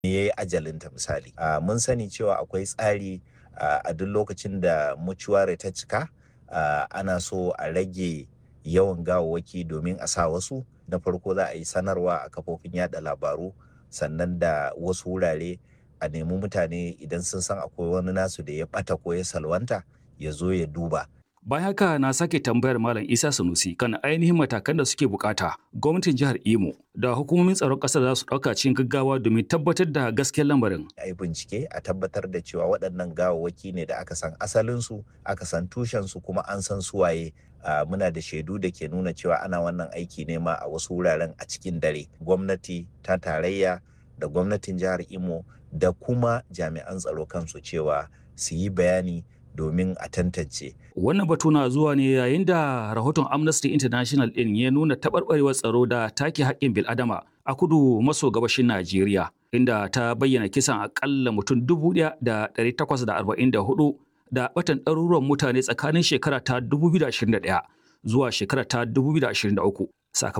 ya yi ajalinta misali mun sani cewa akwai tsari a duk lokacin da mucuware ta cika ana so a rage yawan gawawwaki domin a sa wasu na farko za a yi sanarwa a kafofin yada labaru sannan da wasu wurare a nemi mutane idan sun san akwai wani nasu da ya bata ko ya salwanta ya zo ya duba Bayan haka na sake tambayar Malam Isa Sanusi kan ainihin matakan da suke bukata gwamnatin jihar Imo da hukumomin tsaron ƙasar za su ɗauka cikin gaggawa domin tabbatar da gaskiyar lamarin. A yi bincike a tabbatar da cewa waɗannan gawawwaki ne da aka san asalinsu, aka san tushensu kuma an san suwaye Uh, muna da shaidu da ke nuna cewa ana wannan aiki ne ma a wasu wuraren a cikin dare gwamnati ta tarayya da gwamnatin jihar imo da kuma jami'an tsaro kansu cewa su yi bayani domin a tantance. Wannan batu na zuwa ne yayin da rahoton Amnesty International ɗin ya nuna taɓarɓarewar tsaro da take haƙƙin bil'adama a kudu maso gabashin Najeriya, inda ta bayyana kisan aƙalla mutum dubu ɗaya da ɗari takwas da arba'in da hudu da batan ɗaruruwan mutane tsakanin shekara ta 2021 zuwa shekara ta 2023